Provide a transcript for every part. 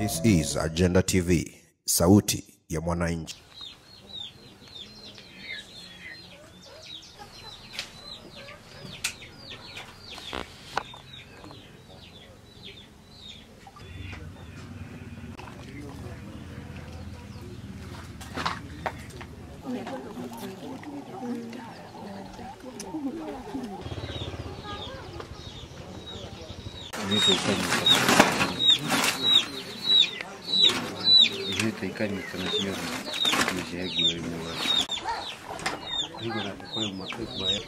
This is Agenda TV, sauti ya mwananchi. ihitaikanyika na ciothe nĩciahingũrĩirwo hingũra kũrĩ mwaka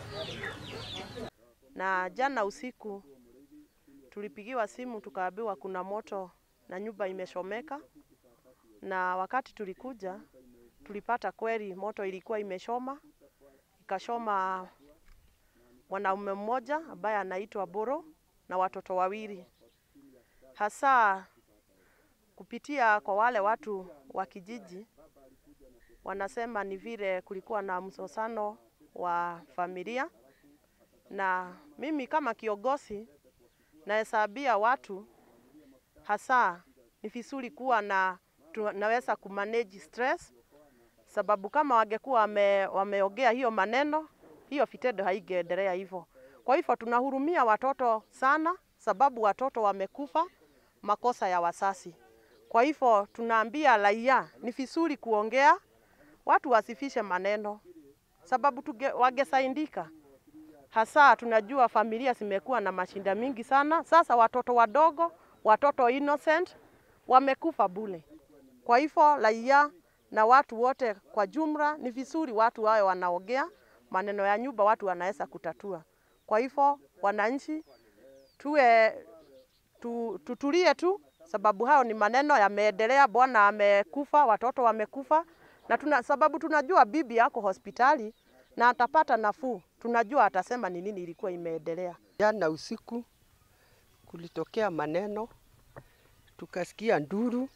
na jana usiku tulipigiwa simu tukaambiwa kuna moto na nyumba imeshomeka, na wakati tulikuja tulipata kweli moto ilikuwa imeshoma, ikashoma mwanaume mmoja ambaye anaitwa Boro na watoto wawili, hasa kupitia kwa wale watu wa kijiji wanasema ni vile kulikuwa na msosano wa familia na mimi kama kiongozi nahesabia watu hasa ni vizuri kuwa na tunaweza kumanage stress, sababu kama wangekuwa wame, wameongea hiyo maneno, hiyo vitendo haingeendelea hivyo. Kwa hivyo tunahurumia watoto sana, sababu watoto wamekufa makosa ya wasasi. Kwa hivyo tunaambia raia ni vizuri kuongea, watu wasifishe maneno, sababu tuge, wangesaidika hasa tunajua familia zimekuwa na mashinda mingi sana. Sasa watoto wadogo, watoto innocent wamekufa bule. Kwa hivyo raia na watu wote kwa jumla, ni vizuri watu wawe wanaongea maneno ya nyumba, watu wanaweza kutatua. Kwa hivyo wananchi tuwe tu, tutulie tu, sababu hayo ni maneno yameendelea. Bwana amekufa, watoto wamekufa, na tuna, sababu tunajua bibi yako hospitali na atapata nafuu. Tunajua atasema ni nini ilikuwa imeendelea. Jana usiku kulitokea maneno, tukasikia nduru,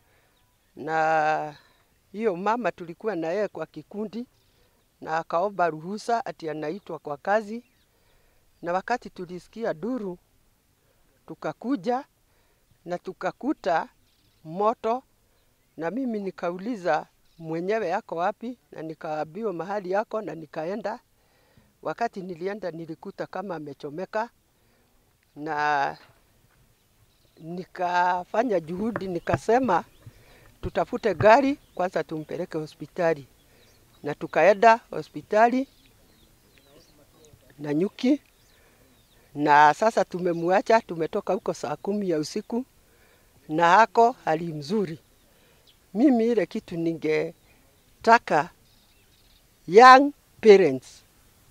na hiyo mama tulikuwa na yeye kwa kikundi, na akaomba ruhusa ati anaitwa kwa kazi, na wakati tulisikia nduru tukakuja na tukakuta moto, na mimi nikauliza mwenyewe yako wapi, na nikaambiwa mahali yako, na nikaenda. Wakati nilienda nilikuta kama amechomeka, na nikafanya juhudi, nikasema tutafute gari kwanza tumpeleke hospitali, na tukaenda hospitali na nyuki, na sasa tumemwacha, tumetoka huko saa kumi ya usiku na hako hali mzuri. Mimi ile kitu ningetaka young parents,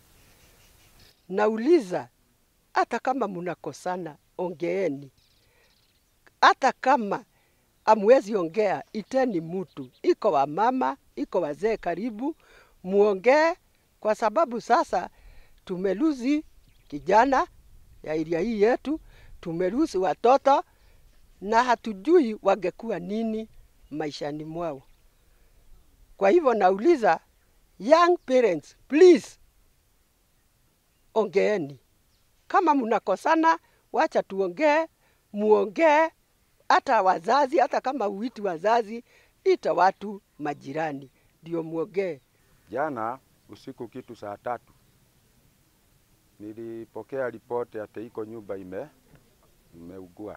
nauliza hata kama mnakosana, ongeeni. Hata kama amwezi ongea, iteni mtu, iko wa mama, iko wazee karibu, muongee, kwa sababu sasa tumeluzi kijana ya iria hii yetu, tumeluzi watoto na hatujui wangekuwa nini maishani mwao. Kwa hivyo nauliza young parents, please ongeeni. Kama mnakosana, wacha tuongee, muongee. Hata wazazi, hata kama uiti wazazi, ita watu majirani ndio muongee. Jana usiku kitu saa tatu nilipokea ripoti ati iko nyumba ime imeugua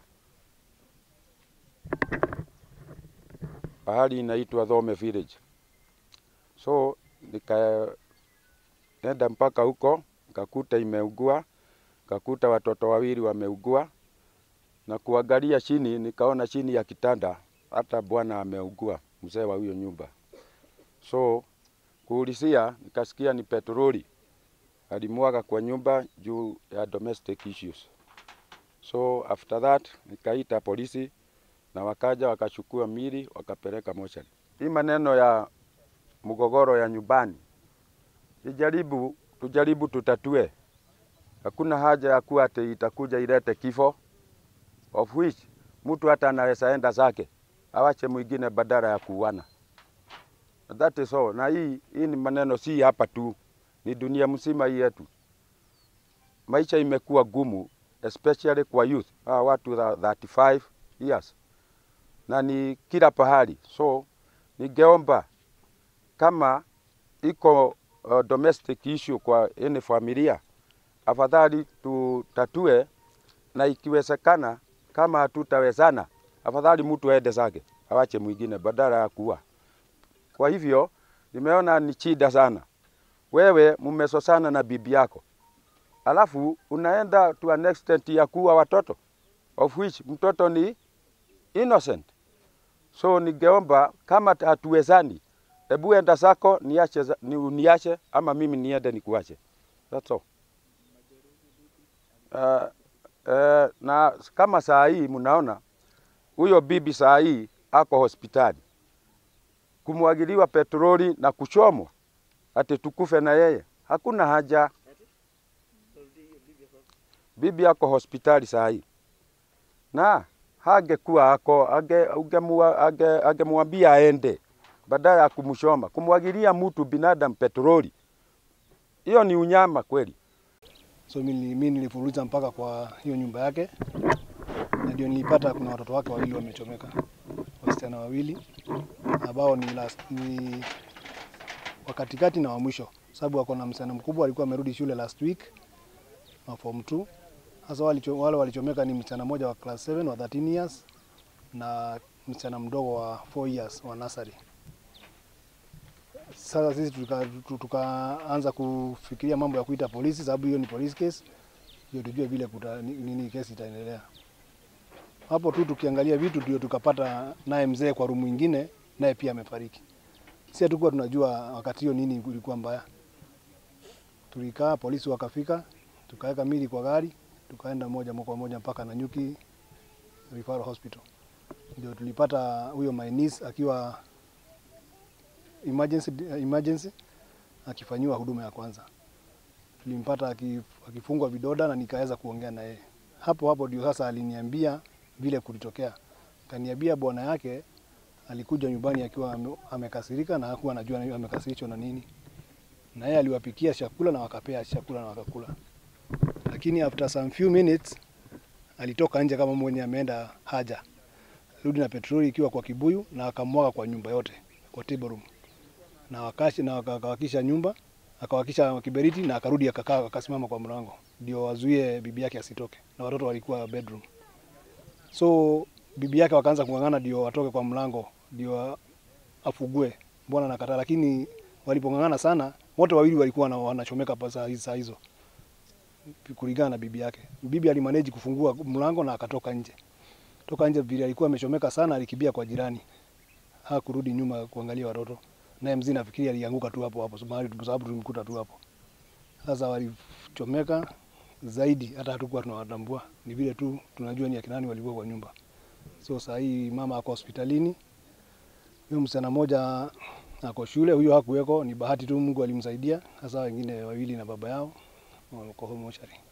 pahali inaitwa Thome Village. So nikaenda mpaka huko nikakuta imeugua, nikakuta watoto wawili wameugua, na kuangalia chini nikaona chini ya kitanda hata bwana ameugua, mzee wa huyo nyumba. So kuulizia, nikasikia ni petroli alimwaga kwa nyumba juu ya domestic issues. So after that nikaita polisi na wakaja wakachukua mili wakapeleka mochari. Hii maneno ya mgogoro ya nyumbani ijaribu, tujaribu tutatue. Hakuna haja ya kuwa ati itakuja ilete kifo, of which mtu hata anaweza enda zake awache mwingine badala ya kuuana. That is all. Na hii, hii ni maneno si hapa tu, ni dunia mzima hii yetu. Maisha imekuwa gumu especially kwa youth, hawa watu wa 35 years na ni kila pahali. So ningeomba kama iko uh, domestic issue kwa any familia, afadhali tutatue, na ikiwezekana, kama hatutawezana, afadhali mtu aende zake, awache mwingine badala ya kuua. Kwa hivyo nimeona ni shida sana. Wewe mmesosana na bibi yako, alafu unaenda to an extent ya kuua watoto of which mtoto ni innocent. So ningeomba kama hatuwezani, hebu enda zako, niache, za- ni uniache ama mimi niende nikuache. That's all. Uh, uh, na kama saa hii mnaona huyo bibi saa hii ako hospitali kumwagiliwa petroli na kuchomwa ati tukufe na yeye, hakuna haja. Bibi ako hospitali saa hii na hangekuwa ako ange- ungemua- ange- angemwambia aende badala ya kumshoma. Kumwagilia mtu binadamu petroli, hiyo ni unyama kweli. So mimi mimi nilifuruliza mpaka kwa hiyo nyumba yake, na ndio nilipata kuna watoto wake wawili wamechomeka, wasichana wawili ambao ni, last, ni wa katikati na wa mwisho, sababu wako na msichana mkubwa alikuwa amerudi shule last week wa form 2. Sasa walicho, wale walichomeka ni msichana mmoja wa class 7 wa 13 years na msichana mdogo wa 4 years wa nursery. Sasa sisi tuka- tu- tukaanza kufikiria mambo ya kuita polisi, sababu hiyo ni police case, ndio tujue vile kuta, ni- nini kesi itaendelea. Hapo tu tukiangalia vitu ndio tukapata naye mzee kwa rumu ingine, naye pia amefariki. Si hatukuwa tunajua wakati hiyo nini ilikuwa mbaya. Tulikaa, polisi wakafika, tukaweka mili kwa gari, tukaenda moja kwa moja mpaka Nanyuki Referral Hospital. Ndio tulipata huyo my niece akiwa emergency, emergency akifanyiwa huduma ya kwanza. Tulimpata akif- akifungwa vidoda na nikaweza kuongea na yeye hapo hapo. Ndio sasa aliniambia vile kulitokea, kaniambia bwana yake alikuja nyumbani akiwa ame- amekasirika na hakuwa anajua ni- amekasirishwa na nini, na yeye aliwapikia chakula na wakapea chakula na wakakula, lakini after some few minutes alitoka nje kama mwenye ameenda haja, rudi na petroli ikiwa kwa kibuyu na akamwaga kwa nyumba yote, kwa table room na wakashi na waka- akawakisha nyumba akawakisha kiberiti na akarudi akakaa akasimama kwa mlango ndio wazuie bibi yake asitoke, na watoto walikuwa bedroom. So bibi yake wakaanza kung'ang'ana ndio watoke kwa mlango ndio afugue, mbona nakataa. Lakini walipong'ang'ana sana, wote wawili walikuwa wana- wanachomeka pa saa hizo- saa hizo kulingana na bibi yake. Bibi alimanage kufungua mlango na akatoka nje. Toka nje vile alikuwa amechomeka sana, alikimbia kwa jirani, hakurudi nyuma kuangalia watoto naye mzee nafikiri alianguka tu hapo hapo, mahali kwa sababu tulimkuta tu hapo. Sasa walichomeka zaidi, hata hatukuwa tunawatambua, ni vile tu tunajua ni akina nani walikuwa kwa nyumba. So saa hii mama ako hospitalini, huyo msichana mmoja ako shule, huyo hakuweko, ni bahati tu Mungu alimsaidia. Sasa wengine wawili na baba yao wako home mortuary.